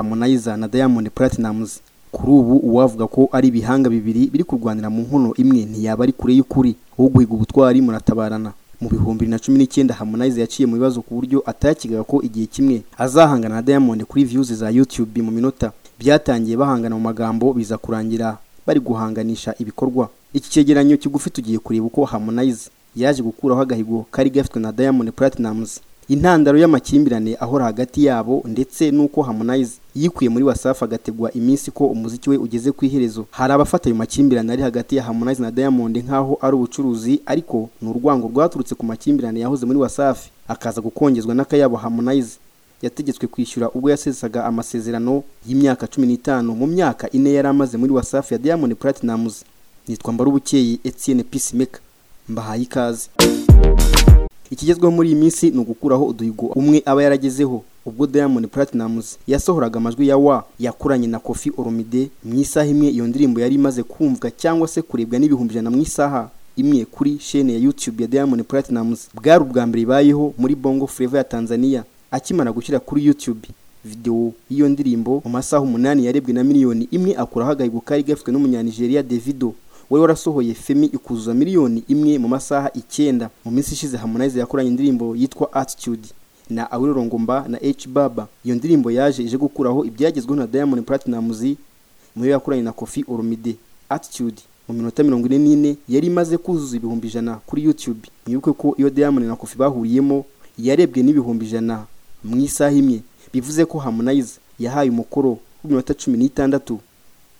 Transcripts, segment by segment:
Harmonize na Diamond Platnumz kuri ubu uwavuga ko ari ibihanga bibiri biri kurwanira mu nkono imwe ntiyaba ari kure y'ukuri wo guhiga ubutwari muratabarana mu bihumbi bibiri na cumi n'icyenda Harmonize yaciye mu bibazo ku buryo atayakigaga ko igihe kimwe azahangana na Diamond kuri views za YouTube mu minota byatangiye bahangana mu magambo biza kurangira bari guhanganisha ibikorwa iki cyegeranyo kigufi tugiye kureba uko Harmonize yaje gukuraho agahigo kari gafitwe na Diamond Platnumz intandaro y'amakimbirane ahora hagati yabo ndetse n'uko Harmonize yikuye muri Wasafi agategwa iminsi ko umuziki we ugeze ku iherezo hari abafata ayo makimbirane ari hagati ya Harmonize na Diamond nk'aho ari ubucuruzi ariko ni urwango rwaturutse ku makimbirane yahoze muri Wasafi akaza gukongezwa n'akayabo Harmonize yategetswe kwishyura ubwo yasesaga amasezerano y'imyaka cumi n'itanu mu myaka ine yari amaze muri Wasafi ya Diamond Platnumz nitwa Mbarubukeye Etienne Peacemaker mbahaye ikaze ikigezweho muri iyi minsi ni ugukuraho uduhigo umwe aba yaragezeho ubwo Diamond Platnumz yasohoraga amajwi ya wa yakoranye na Kofi Olomide mu isaha imwe iyo ndirimbo yari imaze kumvwa cyangwa se kurebwa n'ibihumbi ijana mu isaha imwe kuri shene ya YouTube ya Diamond Platnumz bwari ubwa mbere ibayeho muri Bongo Flava ya Tanzania akimara gushyira kuri YouTube video y'iyo ndirimbo mu masaha umunani yarebwe na miliyoni imwe akuraho agahigo kari gafitwe n'umunyanigeriya Davido wari warasohoye Femi ikuzuza miliyoni imwe mu masaha icyenda mu minsi ishize Harmonize yakoranye indirimbo yitwa Attitude na Awilo Longomba na H Baba iyo ndirimbo yaje ije gukuraho ibyagezweho na Diamond Platnumz mu yo yakoranye na Koffi Olomide Attitude mu minota mirongo ine n'ine yari imaze kuzuza ibihumbi ijana kuri YouTube mwibuke ko iyo Diamond na Koffi bahuriyemo yarebwe n'ibihumbi ijana mu isaha imwe bivuze ko Harmonize yahaye umukoro w'iminota cumi n'itandatu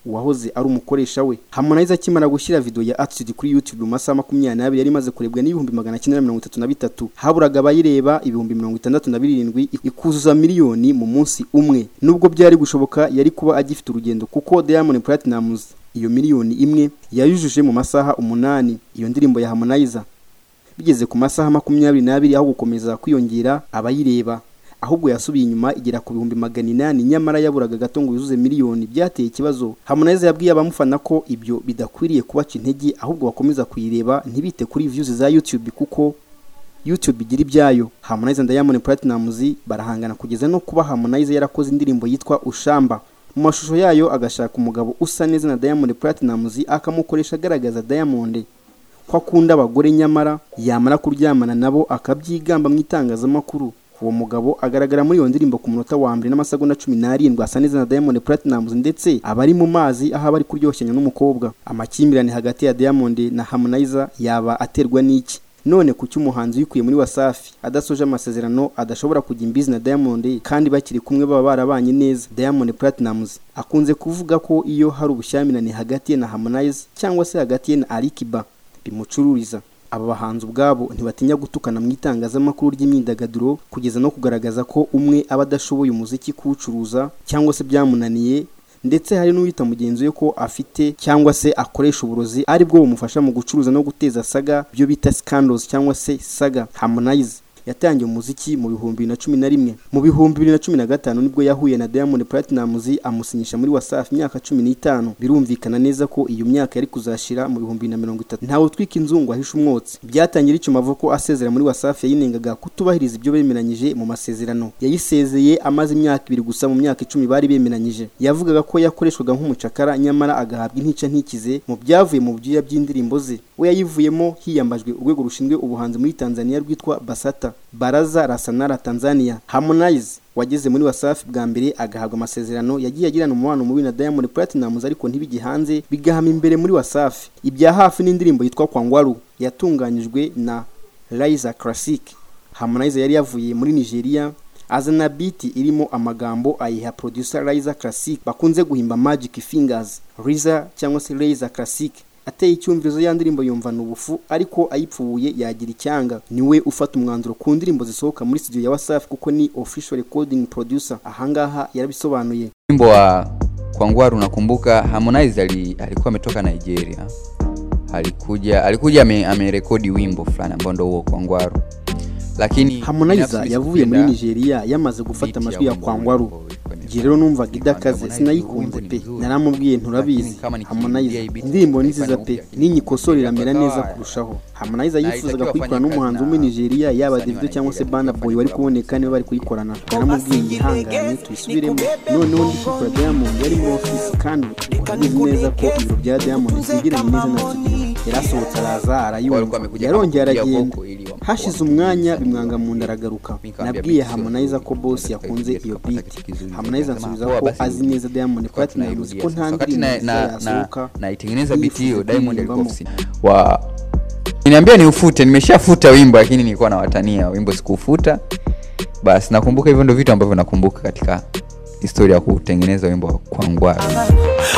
uwahoze ari umukoresha we Harmonize akimara gushyira video ya Attitude kuri YouTube mu masaha makumyabiri n'abiri yari imaze kurebwa n'ibihumbi magana cyenda mirongo itatu na bitatu haburaga abayireba ibihumbi mirongo itandatu na birindwi ikuzuza miliyoni mu munsi umwe nubwo byari gushoboka yari kuba agifite urugendo kuko Diamond Platnumz iyo miliyoni imwe yayujuje mu masaha umunani iyo ndirimbo ya Harmonize bigeze ku masaha makumyabiri n'abiri aho gukomeza kwiyongera abayireba ahubwo yasubiye inyuma igera ku bihumbi magana inani nyamara yaburaga gato ngo yuzuze miliyoni byateye ikibazo Harmonize yabwiye abamufana ko ibyo bidakwiriye kubaca intege ahubwo bakomeza kuyireba ntibite kuri views za YouTube kuko YouTube igira ibyayo Harmonize na Diamond Platnumz barahangana kugeza no kuba Harmonize yarakoze indirimbo yitwa Ushamba mu mashusho yayo agashaka umugabo usa neza na Diamond Platnumz akamukoresha agaragaza Diamond ko akunda abagore nyamara yamara kuryamana nabo akabyigamba mu itangazamakuru uwo mugabo agaragara muri iyo ndirimbo ku munota wa mbere n'amasegonda cumi n'arindwi asa neza na Diamond Platnumz ndetse aba ari mu mazi aho aba ari kuryoshanya n'umukobwa amakimbirane hagati ya Diamond na Harmonize yaba aterwa n'iki none kuki umuhanzi wikuye muri Wasafi adasoje amasezerano adashobora kujya imbizi na Diamond kandi bakiri kumwe baba barabanye neza Diamond Platnumz akunze kuvuga ko iyo hari ubushyamirane hagati ye na Harmonize cyangwa se hagati ye na Alikiba bimucururiza aba bahanzi ubwabo ntibatinya gutukana mu itangazamakuru ry'imyidagaduro kugeza no kugaragaza ko umwe aba adashoboye umuziki kuwucuruza cyangwa se byamunaniye ndetse hari n'uwita mugenzi we ko afite cyangwa se akoresha uburozi ari bwo bumufasha mu gucuruza no guteza saga byo bita scandals cyangwa se saga Harmonize yatangiye umuziki mu bihumbi bibiri na cumi na rimwe mu bihumbi bibiri na cumi na gatanu nibwo yahuye na Diamond Platnumz amusinyisha muri Wasafi imyaka cumi n'itanu birumvikana neza ko iyo myaka yari kuzashira mu bihumbi bibiri na mirongo itatu ntawe utwika inzungu ahisha umwotsi byatangiye icyuma ko asezera muri Wasafi yayinengaga kutubahiriza ibyo bemeranyije mu masezerano yayisezeye amaze imyaka ibiri gusa mu myaka icumi bari bemeranyije yavugaga ko yakoreshwaga nk'umucakara nyamara agahabwa intica ntikize mu byavuye mu byuya by'indirimbo ze we yayivuyemo hiyambajwe urwego rushinzwe ubuhanzi muri Tanzania rwitwa Basata Baraza la Sanaa la Tanzania Harmonize wageze muri Wasafi bwa mbere agahabwa amasezerano yagiye agirana umubano mubi na Diamond Platnumz ariko ntibijye hanze bigahama imbere muri Wasafi ibya hafi n'indirimbo yitwa Kwangwaru yatunganyijwe na Liza Classic Harmonize yari yavuye muri Nigeria azana biti irimo amagambo ayiha producer Liza Classic bakunze guhimba Magic Fingers Liza cyangwa se Liza Classic ateye icyumvirizo ya ndirimbo yumvana ubufu ariko ayipfuye yagira icyanga niwe ufata umwanzuro ku ndirimbo zisohoka muri studio ya Wasafi kuko ni official recording producer ahangaha yarabisobanuye wimbo wa Kwangwaru nakumbuka Harmonize ali, alikuwa ametoka Nigeria alikuja alikuja ame, amerekodi wimbo fulani ambao ndio huo Kwangwaru lakini binafsi harmonize yavuye muri sikupenda nigeria yamaze gufata beat amajwi ya wimbo kwangwaru wimbo witwa Nipah. igihe rero numvaga Nipah idakaze Harmonize, sinayikunze wimbo ni pe mzuri. naramubwiye nturabizi Lakini kama nikirudia harmonize hii beat, indirimbo ni Nipah nziza pe nakumbusha kitu. ninyikosora iramera Nipah neza kawa. kurushaho harmonize Na yifuzaga itakiwa kuyikorana fanya n'umuhanzi kazi wo muri na nigeria yaba wasanii wa davido cyangwa se Nigeria bana bafana boy wari bafana kuboneka niba bari kuyikorana naramubwiye yihangane tuyisubiremo noneho ndi kukora diamond yari muri ofisi kandi urabizi neza ko ibiro bya diamond byegeranye neza na studio yarasohotse araza Walikuwa arayumva wamekuja yarongera kama kupiga aragenda voko ili wamkuwa hashize mtu umwanya mzima. bimwanga mu nda aragaruka Mika nabwiye ambia Harmonize Big ko Fizzo, boss Big yakunze Fizzo iyo tukapata beat kitu kizuri, Harmonize tukasema, ansubiza "Poa, ko basi azi neza Diamond tukawa Platnumz tunairudia ko sasa." nta Wakati na- ndirimbo na- na- yasohoka naitengeneza beat hiyo yifuza Diamond alikuwa kuririmbamo. ofisini wa niambia niufute nimeshafuta wimbo lakini nilikuwa nawatania wimbo sikuufuta basi nakumbuka hivyo ndio vitu ambavyo nakumbuka katika historia ya kutengeneza wimbo wa kwangwaru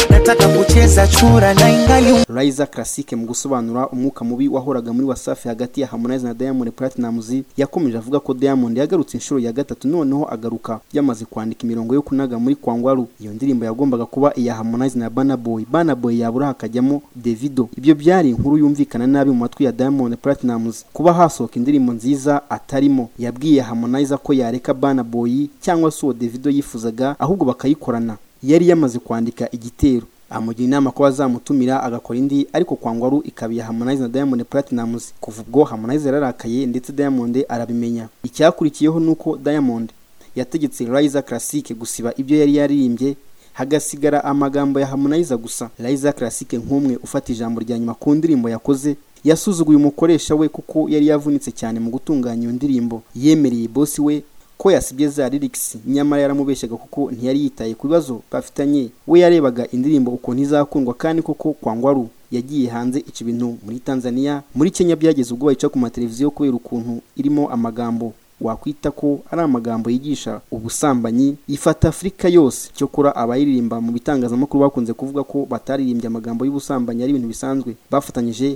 nataka kucheza chura na ingali Liza Classic mu gusobanura umwuka mubi wahoraga muri Wasafi hagati ya Harmonize na Diamond Platnumz yakomeje avuga ko Diamond yagarutse inshuro ya gatatu noneho agaruka yamaze kwandika imirongo yo kunaga muri Kwangwaru iyo ndirimbo yagombaga kuba iya Harmonize na Burna Boy Burna Boy yabura hakajyamo Davido ibyo byari inkuru yumvikana nabi mu matwi ya Diamond Platnumz kuba hasohoka indirimbo nziza atarimo yabwiye Harmonize ko yareka Burna Boy cyangwa se uwo Davido yifuzaga ahubwo bakayikorana yari yamaze kwandika igitero amugira inama ko bazamutumira agakora indi ariko kwangwaru ikaba iya Harmonize na Diamond Platnumz kuva ubwo Harmonize yararakaye ndetse Diamond arabimenya icyakurikiyeho nuko Diamond yategetse Liza Classic gusiba ibyo yari yaririmbye hagasigara amagambo ya Harmonize gusa Liza Classic nk'umwe ufata ijambo rya nyuma ku ndirimbo yakoze yasuzuguye umukoresha we kuko yari yavunitse cyane mu gutunganya iyo ndirimbo yemereye bosi we ko yasibye za lyrics nyamara yaramubeshyaga kuko ntiyari yitaye ku bibazo bafitanye we yarebaga indirimbo ukuntu izakundwa kandi koko kwangwaru yagiye hanze ica ibintu muri tanzania muri kenya byageze ubwo bayica ku mateleviziyo kubera ukuntu irimo amagambo wakwita ko ari amagambo yigisha ubusambanyi ifata afurika yose cyokora abayiririmba mu bitangazamakuru bakunze kuvuga ko bataririmbye amagambo y'ubusambanyi ari ibintu bisanzwe bafatanyije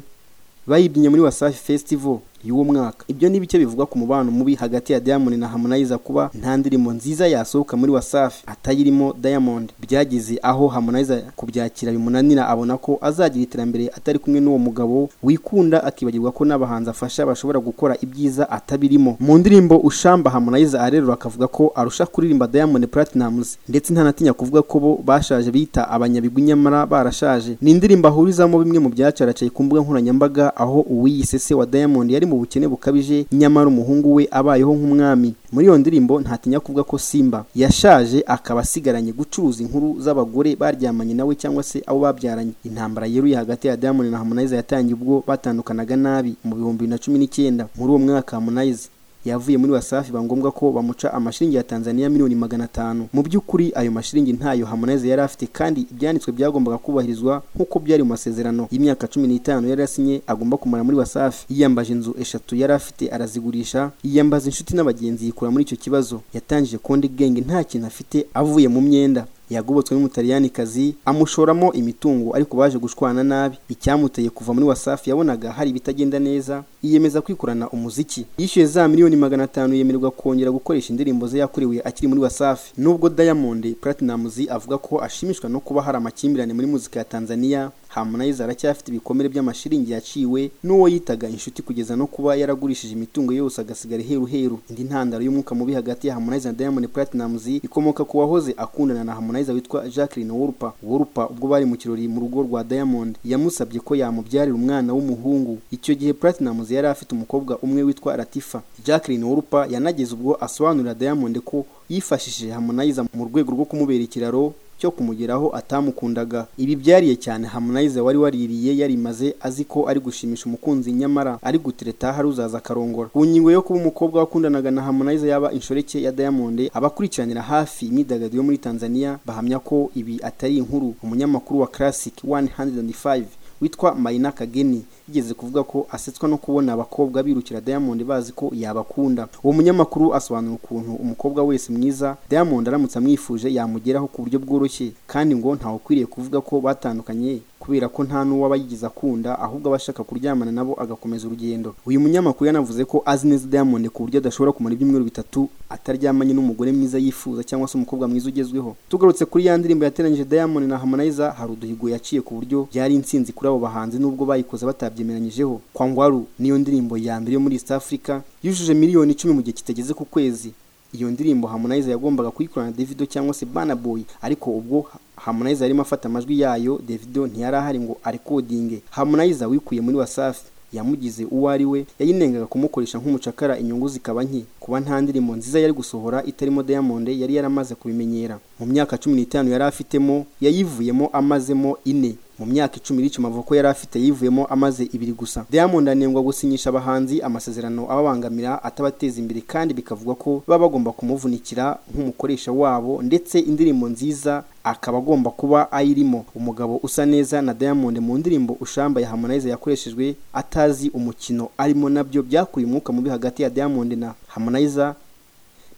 bayibyinnye muri wasafi festival y'uwo mwaka ibyo ni bike bivuga ku mubano mubi hagati ya diamond na harmonize kuba nta ndirimbo nziza yasohoka muri wasafi atayirimo diamond byageze aho harmonize kubyakira bimunanira abona ko azagira iterambere atari kumwe n'uwo mugabo wikunda akibagirwa ko n'abahanzi afasha bashobora gukora ibyiza atabirimo mu ndirimbo ushamba harmonize arerura akavuga ko arusha kuririmba diamond platinums ndetse ntanatinya kuvuga ko bo bashaje bita abanyabigwi nyamara barashaje ni indirimbo ahurizamo bimwe mu byacaracaye ku mbuga nkoranyambaga aho uwiyise se wa diamond yari mu bukene bukabije nyamara umuhungu we abayeho nk'umwami muri iyo ndirimbo ntatinya kuvuga ko simba yashaje akaba asigaranye gucuruza inkuru z'abagore baryamanye nawe cyangwa se abo babyaranye intambara yeruye hagati ya diamond na harmonize yatangiye ubwo batandukanaga nabi mu bihumbi bibiri na cumi n'icyenda muri uwo mwaka harmonize yavuye muri wasafi bangombwa ko bamuca amashiringi ya tanzania miliyoni magana atanu mu by'ukuri ayo mashiringi ntayo harmonize yari afite kandi ibyanditswe byagombaga kubahirizwa nk'uko byari mu masezerano y'imyaka cumi n'itanu yari yasinye agomba kumara muri wasafi yiyambaje inzu eshatu yari afite arazigurisha yiyambaza inshuti n'abagenzi yikura muri icyo kibazo yatangije konde genge nta kintu afite avuye mu myenda yagobotswe n'umutaliyani amushoramo imitungo ariko baje gushwana nabi icyamuteye kuva muri wasafi yabonaga hari ibitagenda neza yiyemeza kwikorana umuziki yishyuye za miliyoni magana atanu yemererwa kongera gukoresha indirimbo ze yakorewe akiri muri wasafi nubwo diamond platnumz avuga ko ashimishwa no kuba hari amakimbirane muri muzika ya tanzania harmonize aracyafite ibikomere by'amashiringi yaciwe n'uwo yitaga inshuti kugeza no kuba yaragurishije imitungo yose agasigara heru heru indi ntandaro y'umwuka mubi hagati ya harmonize na diamond platnumz ikomoka ku wahoze akundana na harmonize witwa jacqueline worupa worupa ubwo bari mu kirori mu rugo rwa diamond yamusabye ko yamubyarira umwana w'umuhungu icyo gihe platnumz yari afite umukobwa umwe witwa latifa jacqueline worupa yanageze ubwo asobanurira diamond ko yifashishije harmonize mu rwego rwo kumubera ikiraro cyo kumugeraho atamukundaga ibi byariye cyane harmonize wari waririye yarimaze azi ko ari gushimisha umukunzi nyamara ari gutereta hari uzaza akarongora ku ngingo yo kuba umukobwa wakundanaga na harmonize yaba inshoreke ya diamond abakurikiranira hafi imyidagaduro yo muri tanzania bahamya ko ibi atari inkuru umunyamakuru wa classic 105 witwa Marina Kageni yigeze kuvuga ko asetswa no kubona abakobwa birukira Diamond bazi ko yabakunda. Uwo munyamakuru asobanura ukuntu umukobwa wese mwiza Diamond aramutse amwifuje yamugeraho ku buryo bworoshye kandi ngo ntawe ukwiriye kuvuga ko batandukanye ku kubera ko nta n'uwo aba yigize akunda ahubwo aba ashaka kuryamana nabo agakomeza urugendo uyu munyamakuru yanavuze ko azi neza diamond ku buryo adashobora kumara ibyumweru bitatu ataryamanye n'umugore mwiza yifuza cyangwa se umukobwa mwiza ugezweho tugarutse kuri ya ndirimbo yateranyije diamond na harmonize hari uduhigo yaciye ku buryo byari insinzi kuri abo bahanzi nubwo bayikoze batabyemeranyijeho kwangwaru niyo ndirimbo ya mbere yo muri east africa yujuje miliyoni icumi mu gihe kitageze ku kwezi iyo ndirimbo Harmonize yagombaga kuyikorana na Davido cyangwa se Burna Boy ariko ubwo Harmonize yarimo afata amajwi yayo Davido ntiyari ahari ngo arekodinge Harmonize wikuye muri Wasafi yamugize uwo ari we yayinengaga kumukoresha nk'umucakara inyungu zikaba nke kuba nta ndirimbo nziza yari gusohora itarimo Diamond yari yaramaze kubimenyera mu myaka cumi n'itanu yari afitemo yayivuyemo amazemo ine mu myaka icumi iri amavoko yari afite yivuyemo amaze ibiri gusa diamond anengwa gusinyisha abahanzi amasezerano ababangamira atabateza imbere kandi bikavugwa ko baba bagomba kumuvunikira nk'umukoresha wabo ndetse indirimbo nziza akaba agomba kuba ayirimo umugabo usa neza na diamond mu ndirimbo ushamba ya harmonize yakoreshejwe atazi umukino arimo nabyo byakuye umwuka mubi hagati ya diamond na harmonize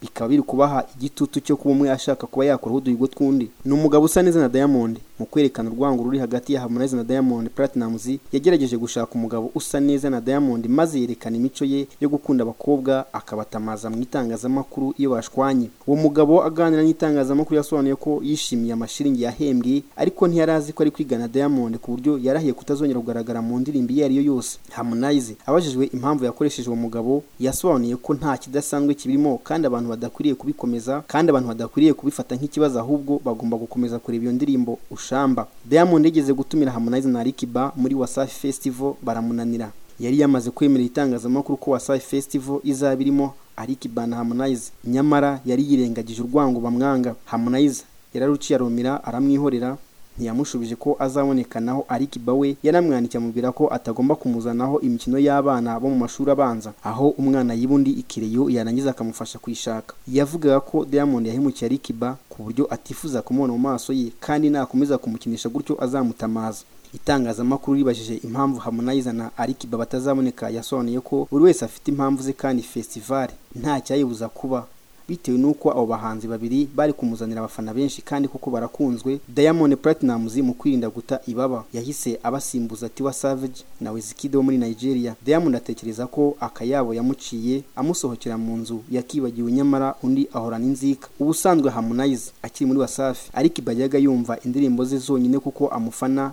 bikaba biri kubaha igitutu cyo kuba umwe ashaka kuba yakora uduhigo tw'undi ni umugabo usa neza na diamond mu kwerekana urwango ruri hagati ya harmonize na diamond platinumz yagerageje gushaka umugabo usa neza na diamond maze yerekana imico ye yo gukunda abakobwa akabatamaza mu itangazamakuru iyo bashwanye uwo mugabo aganira n'itangazamakuru yasobanuye ko yishimiye amashiringi yahembwe ariko ntiyari azi ko ari kwigana diamond ku buryo yarahiye kutazongera kugaragara mu ndirimbo iyo ari yo yose harmonize abajijwe impamvu yakoresheje uwo mugabo yasobanuye ko nta kidasanzwe kibirimo kandi abantu badakwiriye kubikomeza kandi abantu badakwiriye kubifata nk'ikibazo ahubwo bagomba gukomeza kureba iyo ndirimbo ushamba diamond yigeze gutumira harmonize na rikiba muri wasafi festival baramunanira yari yamaze kwemerera itangazamakuru ko wasafi festival izaba irimo arikiba na harmonize nyamara yari yirengagije urwango bamwanga harmonize yararuciye aromera aramwihorera ntiyamushubije ko azabonekanaho arikiba we yaramwandikiye amubwira ko atagomba kumuzanaho imikino y'abana bo mu mashuri abanza aho umwana yiba undi ikireyo yarangiza akamufasha kuyishaka yavugaga ko diamond yahemukiye arikiba ku buryo atifuza kumubona mu maso ye kandi nakomeza kumukinisha gutyo azamutamaza itangazamakuru ribajije impamvu harmonize na arikiba batazaboneka yasobanuye ko buri wese afite impamvu ze kandi festivale nta cyayibuza kuba bitewe n'uko abo bahanzi babiri bari kumuzanira abafana benshi kandi kuko barakunzwe diamond platinumz mu kwirinda guta ibaba yahise abasimbuza tiwa savage na wizkid wo muri nigeria diamond atekereza ko akayabo yamuciye amusohokera mu nzu yakibagiwe nyamara undi ahorana inzika ubusanzwe harmonize akiri muri wasafi ariko ibajyaga yumva indirimbo ze zonyine kuko amufana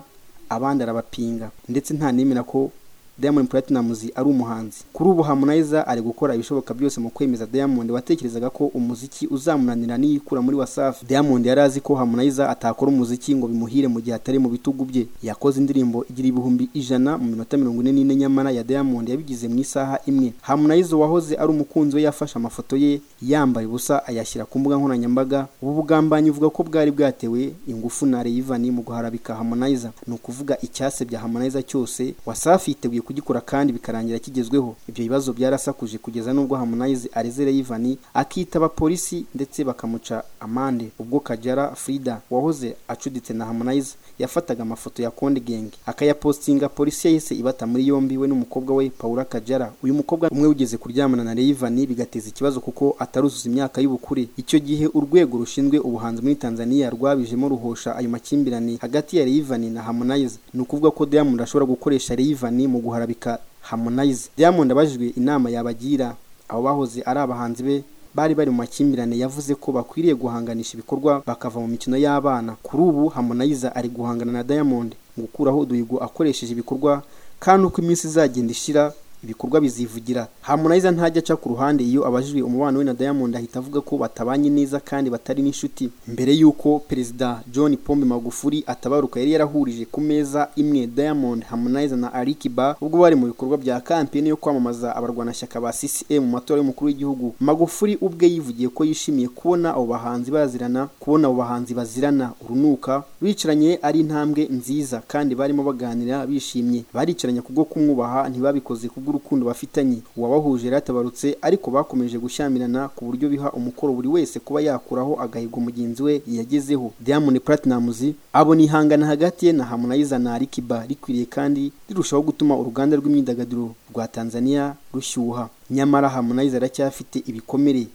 abandi arabapinga ndetse ntanemera ko Diamond Platnumz ari umuhanzi kuri ubu Harmonize ari gukora ibishoboka byose mu kwemeza Diamond watekerezaga ko umuziki uzamunanira niyikura muri Wasafi Diamond yari azi ko Harmonize atakora umuziki ngo bimuhire mu gihe atari mu bitugu bye yakoze indirimbo igira ibihumbi ijana mu minota mirongo ine n'ine nyamara ya Diamond yabigize mu isaha imwe Harmonize wahoze ari umukunzi we yafashe amafoto ye yambaye ubusa ayashyira ku mbuga nkoranyambaga ubu bugambanyi uvuga ko bwari bwatewe ingufu na Rayvan mu guharabika Harmonize ni ukuvuga icyasebya Harmonize cyose Wasafi yiteguye kugikora kandi bikarangira kigezweho ibyo bibazo byarasakuje kugeza n'ubwo Harmonize arezera Ivan akitaba polisi ndetse bakamuca amande ubwo Kajara Frida wahoze acuditse na Harmonize yafataga amafoto ya Konde Gang akayapostinga polisi yahise ibata muri yombi we n'umukobwa we Paula Kajara uyu mukobwa umwe wigeze kuryamana na Ivan bigateza ikibazo kuko ataruzuza imyaka y'ubukure icyo gihe urwego rushinzwe ubuhanzi muri Tanzania rwabijemo ruhosha ayo makimbirane hagati ya Ivan na Harmonize ni ukuvuga ko Diamond ashobora gukoresha Ivan mu guha guharabika Harmonize Diamond abajijwe inama yabagira abo bahoze ari abahanzi be bari bari mu makimbirane yavuze ko bakwiriye guhanganisha ibikorwa bakava mu mikino y'abana kuri ubu Harmonize ari guhangana na Diamond gukuraho uduhigo akoresheje ibikorwa kandi uko iminsi izagenda ishira ibikorwa bizivugira Harmonize ntajya aca ku ruhande iyo abajijwe umubano we na Diamond ahita avuga ko batabanye neza kandi batari n'inshuti mbere y'uko perezida John Pombe Magufuli atabaruka yari yarahurije ku meza imwe Diamond Harmonize na Alikiba ubwo bari mu bikorwa bya kampeni yo kwamamaza abarwanashyaka ba CCM mu matora y'umukuru w'igihugu Magufuli ubwe yivugiye ko yishimiye kubona abo bahanzi bazirana kubona abo bahanzi bazirana urunuka bicaranye ari intambwe nziza kandi barimo baganira bishimye baricaranye kubwo kumwubaha ntibabikoze kubwo bw'urukundo bafitanye uwabahuje yaratabarutse ariko bakomeje gushyamirana ku buryo biha umukoro buri wese kuba yakuraho agahigo mugenzi we yagezeho Diamond Platnumz abona ihangana hagati ye na Harmonize na Alikiba rikwiriye kandi rirushaho gutuma uruganda rw'imyidagaduro rwa Tanzania rushyuha nyamara Harmonize aracyafite ibikomere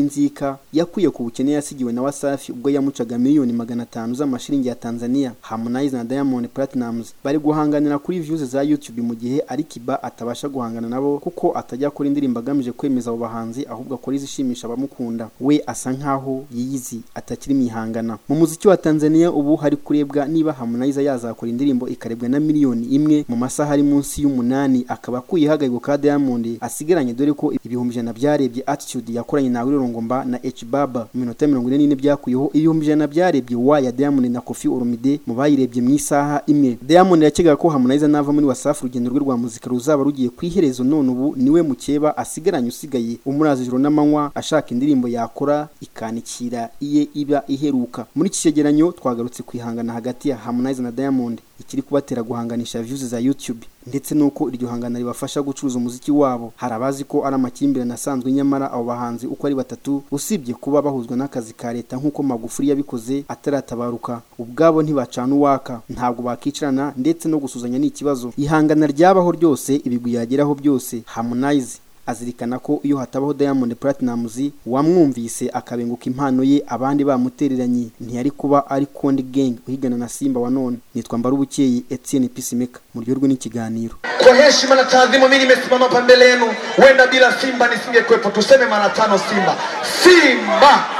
n'inzika yakwiye ku bukene yasigiwe na wasafi ubwo yamucaga miliyoni magana atanu z'amashiringi ya tanzania harmonize na diamond platinums bari guhanganira kuri views za youtube mu gihe ari kiba atabasha guhangana nabo kuko atajya akora indirimbo agamije kwemeza abo bahanzi ahubwo akora izishimisha abamukunda we asa nkaho yiyizi atakiri mwihangana mu muziki wa tanzania ubu hari kurebwa niba harmonize yazakora indirimbo ikarebwa na miliyoni imwe mu masaha ari munsi y'umunani akaba akuyeho agahego ka diamond asigaranye dore ko ibihumbi ijana byarebye attitude yakoranye na wirorongomba na h baba mu minota mirongo ine n'ine byakuyeho ibihumbi ijana byarebye wa ya diamond na kofi oromide mu bayirebye mu isaha imwe diamond yakekaga ko harmonize nava muri wasafi urugendo rwe rwa muzika ruzaba rugiye ku iherezo none ubu niwe mukeba asigaranye usigaye umuraza ijoro n'amanywa ashaka indirimbo yakora ikanikira iye iba iheruka muri iki cyegeranyo twagarutse ku ihangana hagati ya harmonize na diamond ikiri kubatera guhanganisha views za youtube ndetse n'uko iryo hangana ribafasha gucuruza umuziki wabo hari abazi ko ari amakimbirane asanzwe nyamara abo bahanzi uko ari batatu usibye kuba bahuzwa n'akazi ka leta nk'uko magufuri yabikoze ataratabaruka ubwabo ntibacana uwaka ntabwo bakicarana ndetse no gusuzanya ni ikibazo ihangana ryabaho ryose ibigwi yageraho byose harmonize azirikana ko iyo hatabaho Diamond Platnumz wamwumvise akabenguka impano ye abandi bamutereranye ntiyari kuba ari Konde Gang uhigana na Simba wa none nitwa Mbarubukeye Etienne Peacemaker mu ryo n'ikiganiro Kwa heshima na taadhima, mimi nimesimama hapa mbele yenu. Huenda bila Simba nisingekuwepo. Tuseme mara tano Simba, Simba.